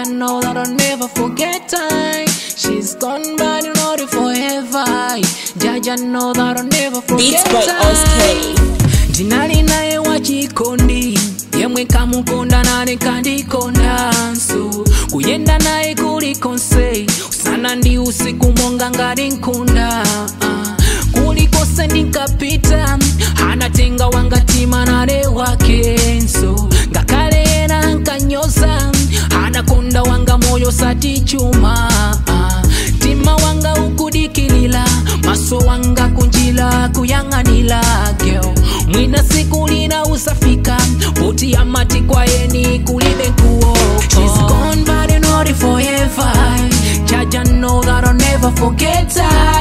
Jaja know that I'll never forget time. She's gone, but you know it forever. Jaja know that I'll never Beats forget by time. Oskay. ndinali naye wachikondi yemwe kamukonda nane kandikondanso kuyenda naye kulikonse usana ndi usiku monga ngati nkunda Ah, kulikonse ndinkapita anatenga wangatima nale wakenso ngakhale ena nkanyoza anakonda wanga moyo sati chuma Ah, mtima wanga ukudikilila maso wanga kunjila kuyang'anila girl mwina siku lina usafika poti amati kwayeni kulibe kuo She's gone but you know it forever Jaja know that I'll never forget her